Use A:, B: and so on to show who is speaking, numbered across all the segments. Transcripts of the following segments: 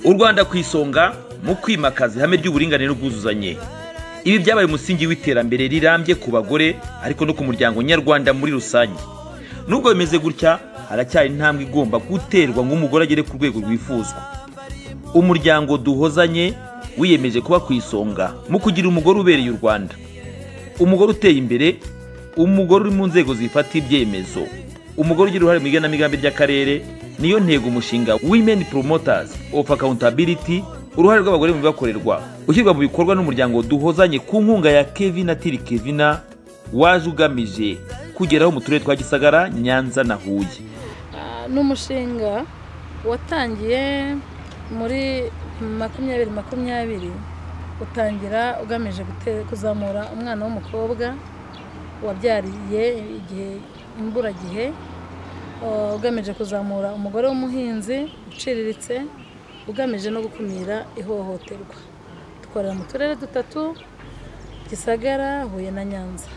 A: u rwanda ku isonga mu kwimakaza ihame ry'uburinganire n'ubwuzuzanye ibi byabaye umusingi w'iterambere rirambye ku bagore ariko no ku muryango nyarwanda muri rusange nubwo bimeze gutya haracyari intambwe igomba guterwa ngo umugore agere ku rwego rwifuzwa umuryango duhozanye wiyemeje kuba ku isonga mu kugira umugore ubereye u rwanda umugore uteye imbere umugore uri mu nzego zifata ibyemezo umugore ugira uruhare mu igenamigambi ry'akarere niyo ntego umushinga women promoters of accountability uruhare rw'abagore mu bibakorerwa ushyirwa mu bikorwa n'umuryango duhozanye ku nkunga ya kevin atiri kevina waje ugamije kugeraho mu turere twa gisagara nyanza na huye
B: ni umushinga watangiye muri makumyabiri makumyabiri utangira ugamije kuzamura umwana w'umukobwa wabyariye igihe imburagihe ugamije kuzamura umugore w'umuhinzi uciriritse ugamije no gukumira ihohoterwa dukorera mu turere dutatu gisagara huye na nyanza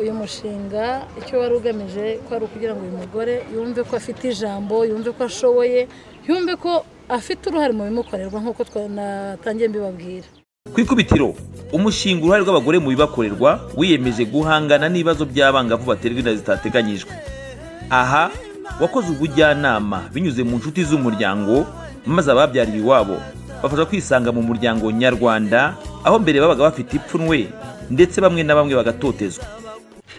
B: uyu mushinga icyo wari ugamije ko ari ukugira ngo uyu mugore yumve ko afite ijambo yumve ko ashoboye yumve ko afite uruhare mu bimukorerwa nk'uko twanatangiye mbibabwira
A: ku ikubitiro umushinga uruhare rw'abagore mu bibakorerwa wiyemeje guhangana n'ibibazo by'abangavu baterwa inda zitateganyijwe aha wakoze ubujyanama binyuze mu nshuti z'umuryango maze ababyariye iwabo bafasha kwisanga mu muryango nyarwanda aho mbere babaga bafite ipfunwe ndetse bamwe na bamwe bagatotezwa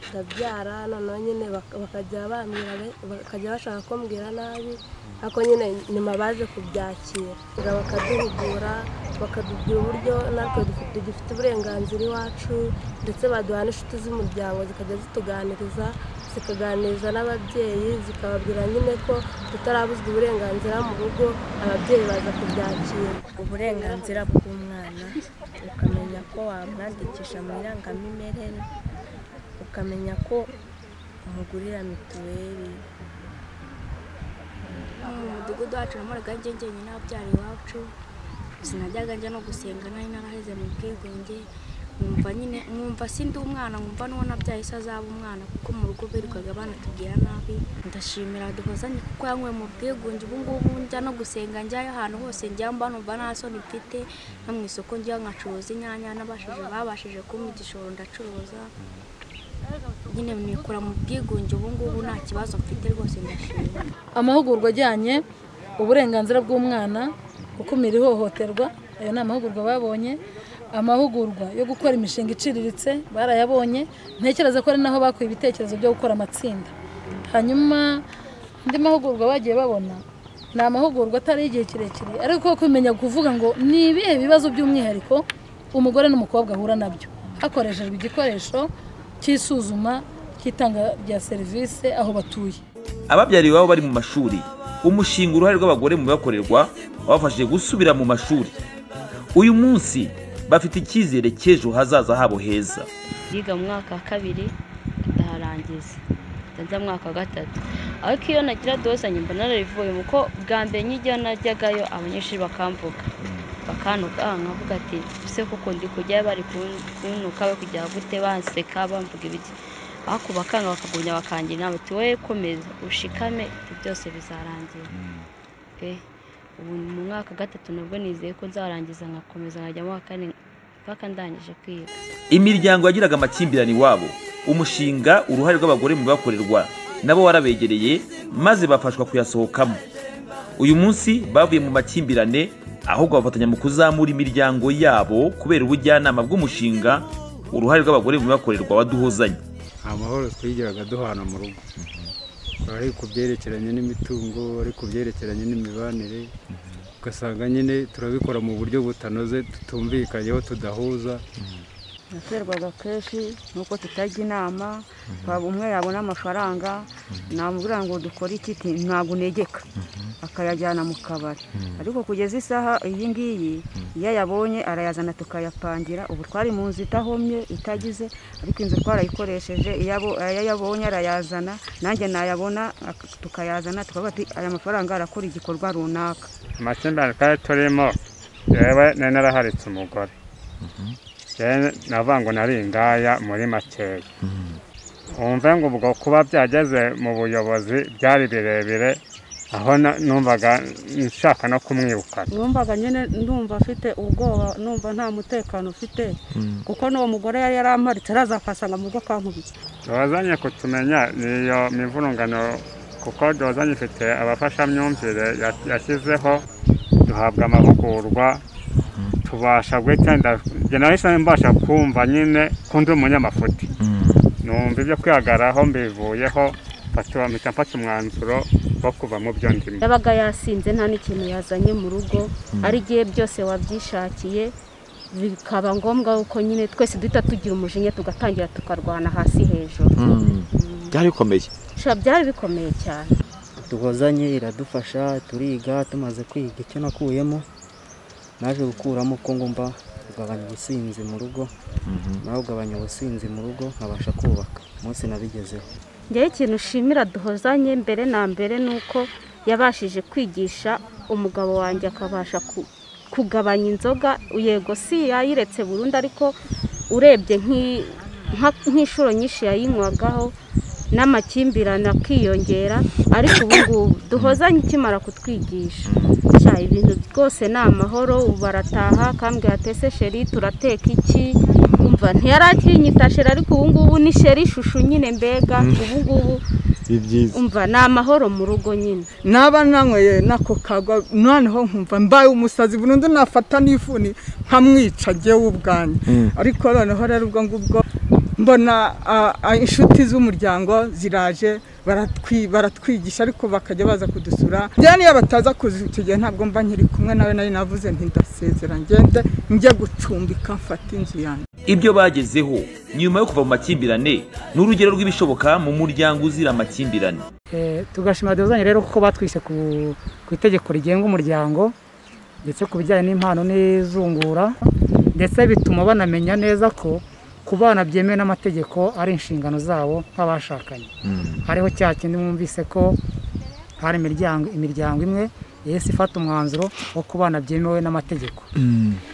C: ndabyara noneho nyine bakajya bambwira bakajya bashaka kumbwira nabi ariko nyine nyuma baje kubyakira bakaduhugura bakadubwira uburyo natwe dufite uburenganzira iwacu ndetse baduha n'inshuti z'umuryango zikajya zituganiriza zikaganiriza n'ababyeyi zikababwira nyine ko tutarabuzwa uburenganzira mu rugo ababyeyi baza kubyakira
D: uburenganzira bw'umwana ukamenya ko wamwandikisha mu irangamimerere ukamenya ko umugurira mituweli
E: mu mudugudu wacu namoraga njye njyenyine n'ababyara iwacu sinajyaga njya no gusenga nari naraheze mu bwigunge nkumva nyine nkumva sindi umwana nkumva n'uwo nabyaye se azaba umwana kuko mu rugo birirwaga banatubwira nabi ndashimira duhozanye kuko yanyweye mu bwigunge ubu ngubu njya no gusenga njyayo ahantu hose njya mba numva nta soni mfite no mu isoko njya nkacuruza inyanya n'abashije babashije kumpa igishoro ndacuruza nyine nikora mu bwigunge ubu ngubu nta kibazo mfite rwose ndashima
B: amahugurwa ajyanye uburenganzira bw'umwana gukumira ihohoterwa ayo ni amahugurwa babonye amahugurwa yo gukora imishinga iciriritse barayabonye ntekereza ko ari naho bakuye ibitekerezo byo gukora amatsinda hanyuma andi mahugurwa bagiye babona ni amahugurwa atari igihe kirekire ariko kumenya kuvuga ngo ni ibihe bibazo by'umwihariko umugore n'umukobwa ahura nabyo hakoreshejwe igikoresho cy'isuzuma cy'itanga rya serivisi aho batuye
A: ababyariye iwabo bari mu mashuri umushinga uruhare rw'abagore mu bibakorerwa wabafashije gusubira mu mashuri uyu munsi bafite icyizere cy'ejo hazaza habo heza
F: yiga mu mwaka wa kabiri ndaharangiza njya mu mwaka wa gatatu ariko iyo nagira dozanye mba narabivuye kuko bwa mbere nk'iyo najyagayo abanyeshuri bakamvuga bakantuka nkavuga ati ''ese kuko ndi kujyayo bari kuntuka kujya gute baseka bamvuga ibiki'' ariko bakanga bakagumya bakangira inama ati wowe komeza ushikame ibyo byose bizarangira ubu mu mwaka gatatu nabwo nizeye ko nzarangiza nkakomeza nkajya mu wa kane mpaka ndangije kwiga
A: imiryango yagiraga amakimbirane iwabo umushinga uruhare rw'abagore mu bibakorerwa nabo warabegereye maze bafashwa kuyasohokamo uyu munsi bavuye mu makimbirane ahubwo bafatanya mu kuzamura imiryango yabo kubera ubujyanama bw'umushinga uruhare rw'abagore mu bibakorerwa waduhozanye
G: nta mahoro twigiraga duhana mu rugo ari ku byerekeranye n'imitungo ari ku byerekeranye n'imibanire ugasanga nyine turabikora mu buryo butanoze tutumvikanyeho tudahuza
H: naterwaga kenshi nuko tutajya inama umwe yabona amafaranga namubwira ngo dukore iki ntabwo unegeka akayajyana mu kabari ariko kugeza isaha iyi ngiyi iyo ayabonye arayazana tukayapangira ubu twari mu nzu idahomye itagize ariko inzu twarayikoresheje iyo ayabonye arayazana nanjye nayabona tukayazana tukavuga ati aya mafaranga arakora igikorwa runaka
I: amakimbirane twari turimo yewe nari naraharitse umugore navuga ngo nari ingaya muri makeya wumve ngo ubwo kuba byageze mu buyobozi byari birebire aho na- numvaga nshaka no kumwirukana
J: numvaga nyine ndumva afite ubwoba numva nta mutekano ufite kuko n'uwo mugore yari yaramparitse araza akasanga mu rugo akankubita
I: duhozanye kutumenya niyo mivurungano kuko duhozanye ifite abafashamyumvire ya- yashyizeho duhabwa amahugurwa tubasha guhita njye nahise mbasha kumva nyine ko ndi umunyamafuti numva ibyo kwihagaraho mbivuyeho mfata- mpita mfata umwanzuro wo kuva mu byo ndimo
K: yabaga yasinze nta n'ikintu yazanye mu rugo
I: Mm.
K: ari igihe byose wabyishakiye bikaba ngombwa ko nyine twese duhita tugira umujinya tugatangira tukarwana hasi hejuru
L: byari bikomeye
K: Sha, byari bikomeye cyane
M: duhozanye iradufasha turiga tumaze kwiga icyo nakuyemo naje gukuramo ko ngomba kugabanya ubusinzi mu rugo nawe ugabanya ubusinzi mu rugo nkabasha kubaka umunsi nabigezeho
K: njyewe ikintu ushimira duhozanye mbere na mbere ni uko yabashije kwigisha umugabo wanjye akabasha ku- kugabanya inzoga yego si yayiretse burundu ariko urebye nk'i- nka- nk'inshuro nyinshi yayinywagaho n'amakimbirane akiyongera ariko ubu ngubu duhozanye ikimara kutwigisha Nshya, ibintu rwose ni amahoro ubu barataha kambwira ati ese sheri turateka iki umva ntiyarakinyita sheri ariko ubu ngubu ni sheri ishusho nyine mbega ubu ngubu
N: ni byiza
K: umva ni amahoro mu rugo nyine
O: naba nanyweye nako kagwa noneho nkumva mbaye umusazi burundu nafata n'ifuni nkamwica jyewe ubwanjye
P: Mm.
O: ariko noneho rero ubwo ngubwo mbona ah, ah, inshuti z'umuryango ziraje baratwi- baratwigisha ariko bakajya baza kudusura njyewe niyo bataza kuza icyo gihe ntabwo mba nkiri kumwe nawe nari navuze ntidasezera ngende njye gucumbika mfate inzu yanjye
A: ibyo bagezeho nyuma yo kuva mu makimbirane ni urugero rw'ibishoboka mu muryango uzira amakimbirane
Q: Eh, tugashima dozanye rero kuko batwishe ku, ku itegeko rigenga umuryango ndetse ku bijyanye n'impano n'izungura ndetse bituma banamenya neza ko ku bana byemewe n'amategeko ari inshingano zabo nk'abashakanye hariho cya kindi mwumvise ko hari imiryango imiryango imwe yahise ifata umwanzuro wo ku bana byemewe n'amategeko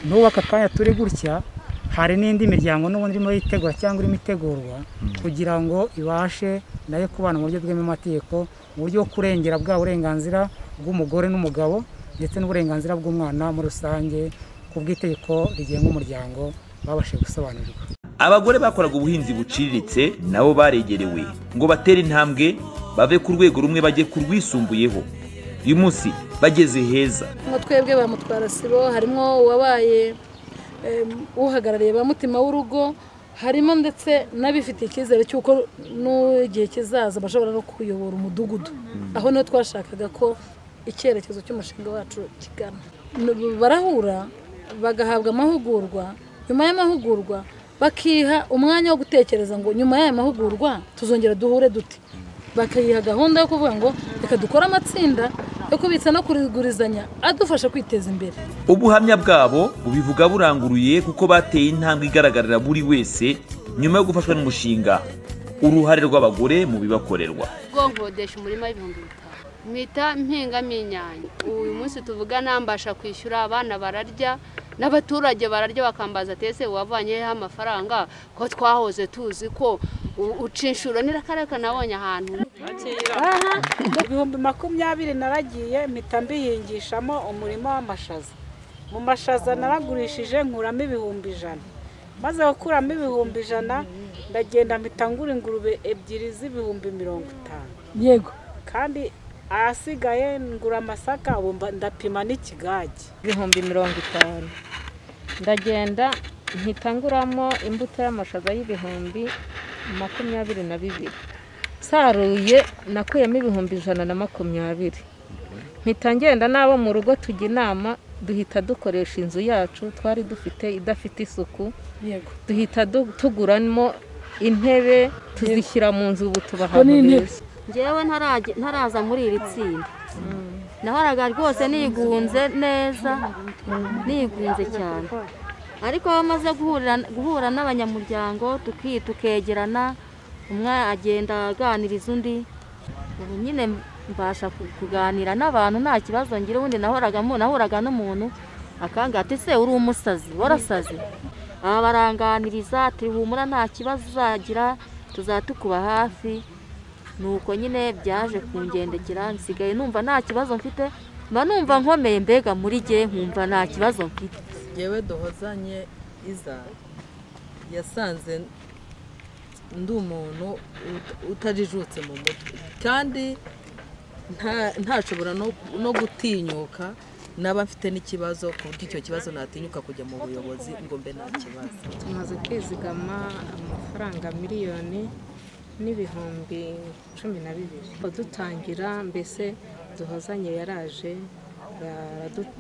Q: n'ubu aka kanya turi gutya hari n'indi miryango n'ubundi irimo yitegura cyangwa irimo itegurwa kugira ngo ibashe nayo kubana mu buryo bwemewe amategeko mu buryo bwo kurengera bwa burenganzira bw'umugore n'umugabo ndetse n'uburenganzira bw'umwana muri rusange ku bw'itegeko rigenga umuryango babashije gusobanurirwa
A: abagore bakoraga ubuhinzi buciriritse nabo baregerewe ngo batere intambwe bave ku rwego rumwe bajye ku rwisumbuyeho uyu munsi bageze heza
B: nko twebwe ba mutwarasibo harimo uwabaye em, uhagarariye ba mutima w'urugo harimo ndetse n'abifitiye icyizere cy'uko n'igihe kizaza bashobora no kuyobora umudugudu aho niho twashakaga ko icyerekezo cy'umushinga wacu kigana N- barahura bagahabwa amahugurwa nyuma y'amahugurwa bakiha umwanya wo gutekereza ngo nyuma y'aya mahugurwa tuzongera duhure dute bakayiha gahunda yo kuvuga ngo reka dukore amatsinda yo kubitsa no kugurizanya adufasha kwiteza imbere
A: ubuhamya bwabo bubivuga buranguruye kuko bateye intambwe igaragarira buri wese nyuma yo gufashwa n'umushinga uruhare rw'abagore mu bibakorerwa
R: ubwo nkodesha umurima w'ibihumbi bitanu mwita mpingamo inyanya uyu munsi tuvuga nambasha kwishyura abana bararya n'abaturage bararya bakambaza atese wavanyeho amafaranga ko twahoze tuzi ko u- uca inshuro n'irakareka nabonye ahantu
J: Aha, ibihumbi makumyabiri naragiye mpita mbihingishamo umurima w'amashaza mu mashaza naragurishije nkuramo ibihumbi ijana maze gukuramo ibihumbi ijana ndagenda mpita ngura ingurube ebyiri z'ibihumbi mirongo itanu
B: yego
J: kandi ahasigaye ngura amasaka ubu mba- ndapima n'ikigage
S: ibihumbi mirongo itanu ndagenda mpita nguramo imbuto y'amashaza y'ibihumbi makumyabiri na bibiri saruye nakuyemo ibihumbi ijana na makumyabiri mpita ngenda n'abo mu rugo tujya inama duhita dukoresha inzu yacu twari dufite idafite isuku
B: yego
S: duhita du- tuguramo intebe tuzishyira mu nzu ubu tuba
B: Ubwo ni
S: ahantu
B: intebe.
S: heza
K: njyewe ntarage- ntaraza muri iri tsinda nahoraga rwose nigunze neza nigunze cyane ariko aho maze guhurira- guhura n'abanyamuryango tuki- tukegerana umwe agenda aganiriza undi ubu nyine mbasha ku- kuganira n'abantu nta kibazo ngira ubundi nahoraga mu- nahuraga n'umuntu akanga ati se uri umusazi warasaze aba baranganiriza turi humura nta kibazo uzagira tuzaba tukuba hafi
N: nuko nyine byaje kungendekera nsigaye numva nta kibazo mfite mba numva nkomeye mbega muri jye nkumva nta kibazo mfite
P: yewe duhozanye iza yasanze ndi umuntu uta- utajijutse mu mutwe kandi nta- ntashobora no- no gutinyuka naba mfite n'ikibazo ku buryo icyo kibazo natinyuka kujya mu buyobozi ngo mbe nta kibazo
S: tumaze kwizigama amafaranga miliyoni n'ibihumbi cumi na bibiri Kuva dutangira mbese duhozanye yaraje baradu-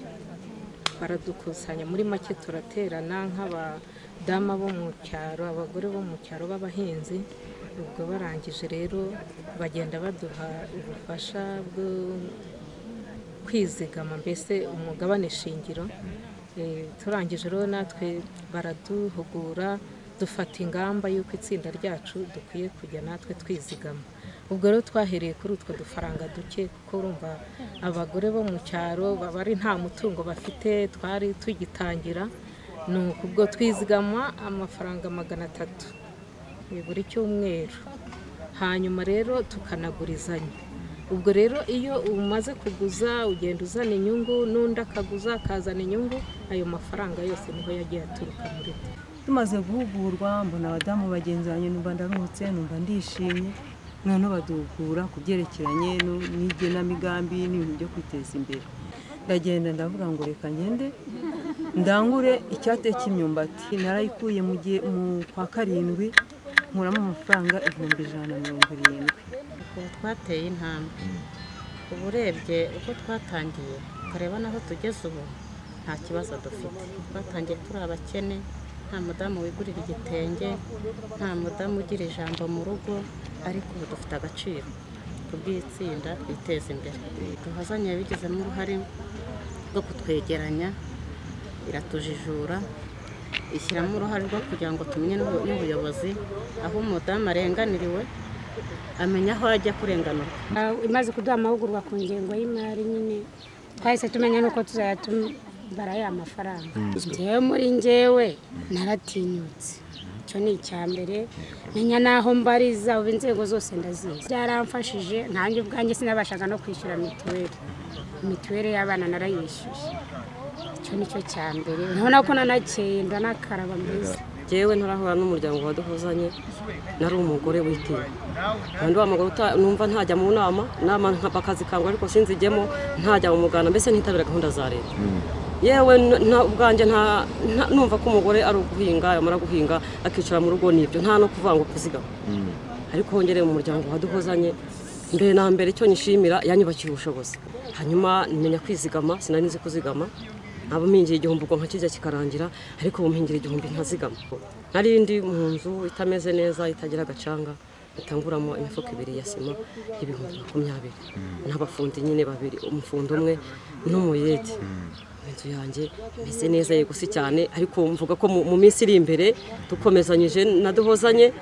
S: baradukusanya muri make turaterana nk'abadama bo mu cyaro abagore bo mu cyaro b'abahinzi ubwo barangije rero bagenda baduha ubufasha bwo kwizigama mbese umugabane shingiro Eh, turangije rero natwe baraduhugura dufata ingamba y'uko itsinda ryacu dukwiye kujya natwe twizigama ubwo rero twahereye kuri utwo dufaranga duke kuko urumva abagore bo mu cyaro baba ari nta mutungo bafite twari tugitangira ni uku ubwo twizigama amafaranga magana atatu eh, buri cyumweru hanyuma rero tukanagurizanya ubwo rero iyo umaze kuguza ugenda uzana inyungu n'undi akaguza akazana inyungu ayo mafaranga yose niho yagiye aturuka muri twe
T: tumaze guhugurwa mbona abadamu bagenzi banjye numva ndaruhutse numva ndishimye noneho baduhugura ku byerekeranye no- n'igenamigambi n'ibintu byo kwiteza imbere ndagenda ndavuga ngo reka ngende ndangure icyate cy'imyumbati narayikuye mu gihe mu kwa karindwi nkuramo amafaranga ibihumbi ijana na mirongo irindwi
U: ubu twateye intambwe uba urebye uko twatangiye ukareba n'aho tugeze ubu nta kibazo dufite twatangiye turi abakene nta mudamu wigurira igitenge nta mudamu ugira ijambo mu rugo ariko ubu dufite agaciro kubw'itsinda biteza imbere duhazanye yabigizemo uruhare rwo kutwegeranya iratujijura ishyiramo uruhare rwo kugira ngo tumenye n'ubu- n'ubuyobozi aho umudamu arenganiriwe amenya aho ajya kurenganurwa
V: Ah, imaze kuduha amahugurwa ku ngengo y'imari nyine twahise tumenya n'uko tuzayatubara ya mafaranga
U: Mm.
V: njyewe muri njyewe naratinyutse icyo ni icya mbere menya n'aho mbariza ubu inzego zose ndazizi byaramfashije ntange ubwanjye sinabashaga no kwishyura mituweli mituweli y'abana narayishyuye icyo ni cyo cya mbere urabona ko nanakeye ndanakaraba mbese
W: njyewe ntarahura n'umuryango waduhuzanye nari umugore witiwe kandi wa mugore uta- numva ntajya mu nama nama nka- bakazikangura ariko sinzijyemo ntajya mu muganda mbese ntitabira gahunda za leta yewe n- nta- ubwanjye nta- nta- numva ko umugore ari uguhinga yamara guhinga akicara mu rugo nibyo nta no kuvuga ngo kuzigama ariko wongereye mu muryango waduhozanye mbere na mbere icyo nishimira yanyubakiye ubushobozi hanyuma nimenya kwizigama sinari nzi kuzigama nkaba mpingira igihumbi ubwonko kijya kikarangira ariko ubu mpingira igihumbi nkazigama nari ndi mu nzu itameze neza itagira agacanga itanguramo imifuka ibiri ya sima y'ibihumbi makumyabiri n'abafundi nyine babiri umufundi umwe n'umuyede inzu yanjye imeze neza yegusi cyane ariko mvuga ko mu- mu minsi iri imbere dukomezanyije naduhozanye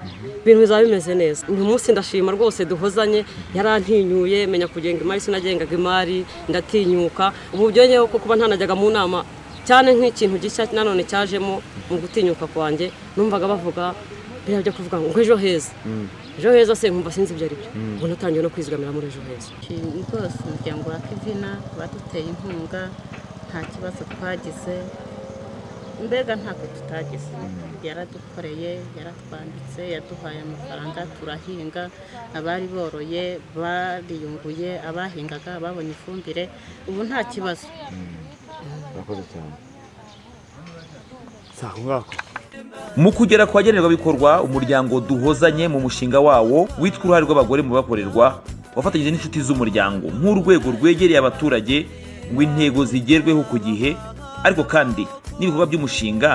W: ibintu bizaba bimeze neza uyu munsi ndashima rwose duhozanye yarantinyuye menya kugenga imari sinagengaga imari ndatinyuka ubu byongeyeho ko kuba ntanajyaga mu nama cyane nk'ikintu gishya nanone cyajemo mu gutinyuka kwanjye numvaga bavuga biriya byo kuvuga ngo ejo heza ejo heza se nkumva sinzi ibyo ari byo ubu natangiye no kwizigamira muri ejo heza
U: Ni rwose umuryango wa kivina baduteye inkunga nta kibazo twagize mbega ntabwo tutagize yaradukoreye yaratwambitse yaduhaye amafaranga turahinga abari boroye bariyunguye abahingaga babonye ifumbire ubu nta kibazo
L: Murakoze cyane. Sawa ngako.
A: mu kugera ku bagenerwabikorwa umuryango duhozanye mu mushinga wawo witwa uruhare rw'abagore mu bakorerwa wafatanyije n'inshuti z'umuryango nk'urwego rwegereye abaturage ngo intego zigerweho ku gihe ariko kandi n'ibikorwa by'umushinga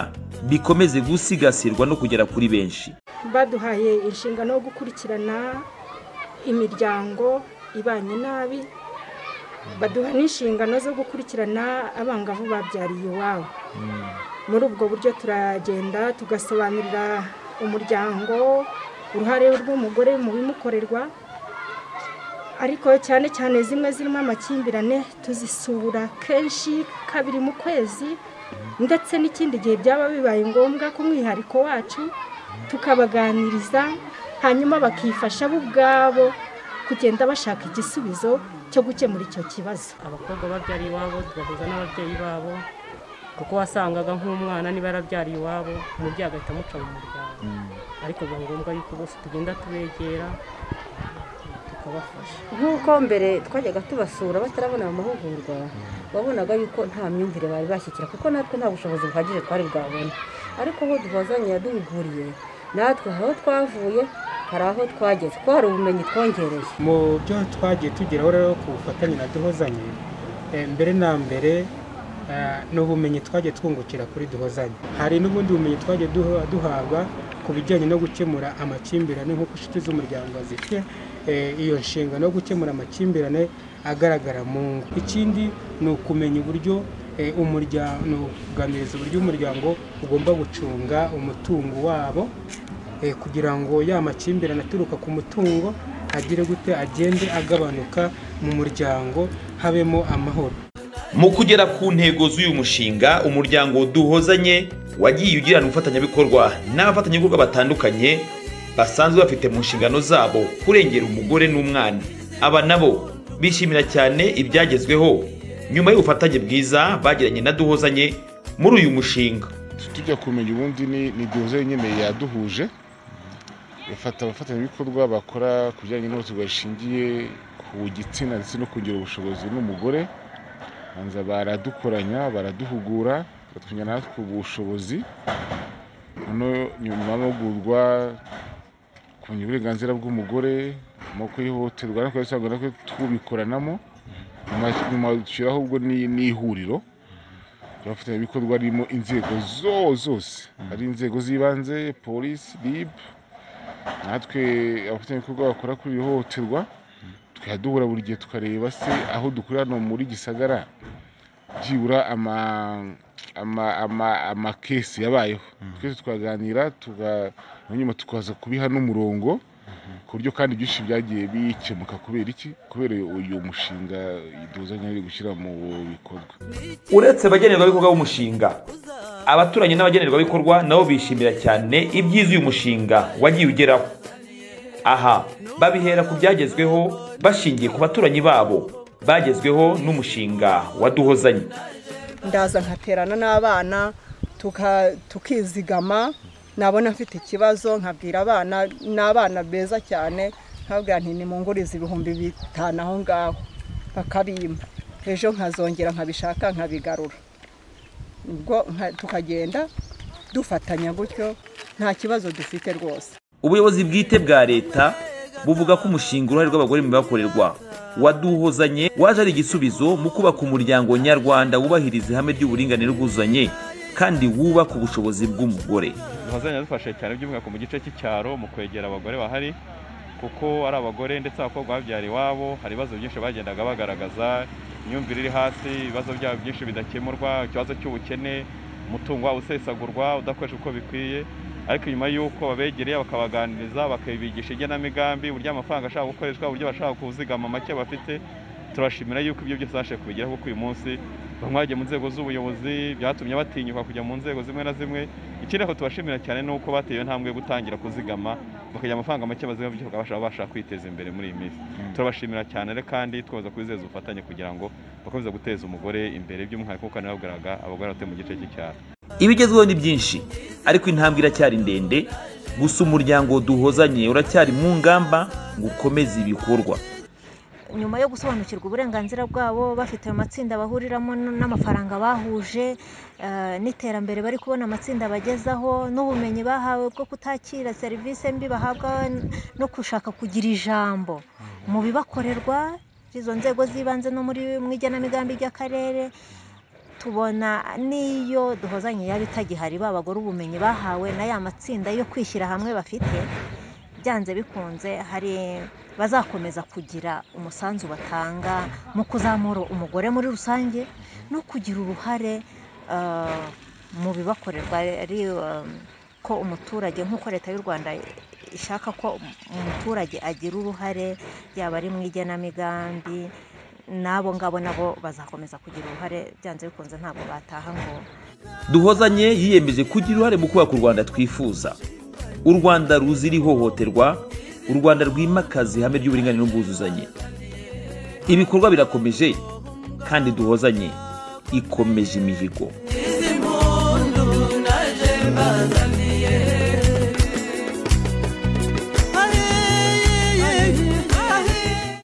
A: bikomeze gusigasirwa no kugera kuri benshi
X: baduhaye inshingano yo gukurikirana imiryango ibanye nabi baduha n'inshingano zo gukurikirana abangavu babyariye iwabo muri ubwo buryo turagenda tugasobanurira umuryango uruhare rw'umugore mu bimukorerwa ariko cyane cyane zimwe zirimo amakimbirane tuzisura kenshi kabiri mu kwezi ndetse n'ikindi gihe byaba bibaye ngombwa ku mwihariko wacu tukabaganiriza hanyuma bakifasha bo ubwabo kugenda bashaka igisubizo cyo gukemura icyo kibazo
U: abakobwa babyara iwabo tubahuza n'ababyeyi babo kuko wasangaga nk'umwana niba yarabyariye iwabo umubyeyi agahita amuca mu muryango ariko biba ngombwa yuko bose tugenda tubegera tukabafasha
C: nk'uko mbere twajyaga tubasura batarabona aya mahugurwa wabonaga yuko nta myumvire bari bashyikira kuko natwe nta bushobozi buhagije twari bwabona ariko aho duhozanye yaduhuguriye natwe aho twavuye hari aho twageze kuko hari ubumenyi twongereye
D: mu byo twagiye tugeraho rero ku bufatanye na duhozanye eh, mbere na mbere eh, ni ubumenyi twagiye twungukira kuri duhozanye hari n'ubundi bumenyi twagiye duha- duhabwa ku bijyanye no gukemura amakimbirane nk'uko inshuti z'umuryango zifite eh, iyo nshingano yo gukemura amakimbirane agaragara mu ngo ikindi ni ukumenya uburyo eh, umuryango ni ukuganiriza uburyo umuryango ugomba gucunga umutungo wabo eh, kugira ngo ya makimbirane aturuka ku mutungo agire gute agende agabanuka mu muryango habemo amahoro
A: mu kugera ku ntego z'uyu mushinga umuryango duhozanye wagiye ugirana ubufatanyabikorwa n'abafatanyabikorwa batandukanye basanzwe bafite mu nshingano zabo kurengera umugore n'umwana aba nabo bishimira cyane ibyagezweho nyuma y'ubufatanye bwiza bagiranye na duhozanye muri uyu mushinga
L: tujya kumenya ubundi ni ni duhuze nyine yaduhuje bafata abafatanyabikorwa bakora ku bijyanye n'ihohoterwa rishingiye ku gitsina ndetse no kongera ubushobozi n'umugore banza baradukoranya baraduhugura batwongera natwe ubushobozi noneho nyuma y'amahugurwa kumenya uburenganzira bw'umugore amoko y'ihohoterwa no kubisanga natwe tubikoranamo nyuma nyuma dushyiraho ubwo ni- n'ihuriro abafatanyabikorwa ririmo inzego zo- zose ari inzego z'ibanze polisi rib natwe abafatanyabikorwa bakora kuri iri hohoterwa tukajya duhura buri gihe tukareba se aho dukorera hano muri gisagara byibura ama- ama- ama- amakesi yabayeho twese twaganira tuga- hanyuma tukaza kubiha n'umurongo ku buryo kandi byinshi byagiye bikemuka kubera iki kubera uyu mushinga duzanye ari gushyira mu bikorwa
A: uretse abagenerwabikorwa b'umushinga abaturanyi n'abagenerwabikorwa nabo bishimira cyane ibyiza uyu mushinga wagiye ugeraho aha babihera ku byagezweho bashingiye ku baturanyi babo bagezweho n'umushinga waduhozanye
E: ndaza nkaterana n'abana tuka- tukizigama nabona mfite ikibazo nkabwira abana ni abana beza cyane nkabwira nti nimungurize ibihumbi bitanu aho ngaho bakabimba ejo nkazongera nkabishaka nkabigarura ubwo nka- tukagenda dufatanya gutyo nta kibazo dufite rwose
A: ubuyobozi bwite bwa leta buvuga ko umushinga uruhare rw'abagore mu bibakorerwa waduhozanye waje ari igisubizo mu kubaka umuryango nyarwanda wubahiriza ihame ry'uburinganire bwuzuzanye kandi wubaka ubushobozi bw'umugore
F: duhazanya dufashe cyane by'umwihariko mu gice cy'icyaro mu kwegera abagore bahari kuko ari abagore ndetse abakobwa babyara iwabo hari ibibazo byinshi bagendaga bagaragaza imyumvire iri hasi ibibazo byabo byinshi bidakemurwa ikibazo cy'ubukene umutungo wabo usesagurwa udakoreshwa uko bikwiye ariko nyuma y'uko babegereye bakabaganiriza bakabigisha igenamigambi uburyo amafaranga ashaka gukoreshwa uburyo bashaka kuzigama make bafite turashimira yuko ibyo byose babashije kubigeraho kuko uyu munsi bamwe bagiye mu nzego z'ubuyobozi byatumye batinyuka kujya mu nzego zimwe na zimwe ikindi aho tubashimira cyane ni uko bateye iyo ntambwe yo gutangira kuzigama bakagira amafaranga make bazima bityo bakabasha babasha kwiteza imbere muri iyi minsi turabashimira cyane rero kandi twaza kubizeza ubufatanye kugira ngo bakomeze guteza umugore imbere by'umwihariko kuko nababwiraga abagore batuye mu gice cy'icyaro
A: ibigezweho ni byinshi ariko intambwe iracyari ndende gusa umuryango duhozanye uracyari mu ngamba ngo ukomeze ibikorwa
Y: nyuma yo gusobanukirwa uburenganzira bwabo bafite amatsinda bahuriramo n- n'amafaranga bahuje eh, n'iterambere bari kubona amatsinda bagezaho n'ubumenyi bahawe bwo kutakira serivisi mbi bahabwa n- no gushaka kugira ijambo mu bibakorerwa izo nzego z'ibanze no muri mu igenamigambi ry'akarere tubona n'iyo duhozanye yaba itagihari ba bagore ubumenyi bahawe na ya matsinda yo kwishyira hamwe bafite byanze bikunze hari bazakomeza kugira umusanzu batanga mu kuzamura umugore muri rusange no kugira uruhare eh, mu bibakorerwa ari eh, ko umuturage nk'uko leta y'u rwanda ishaka ko umuturage agira uruhare yaba ari mu igenamigambi n'abo ngabo nabo bazakomeza kugira uruhare byanze bikunze ntabwo bataha ngo
A: duhozanye yiyemeje kugira uruhare mu kubaka u rwanda twifuza u rwanda ruzira ihohoterwa u rwanda rwimakaza ihame ry'uburinganire n'ubwuzuzanye ibikorwa birakomeje kandi duhozanye ikomeje imihigo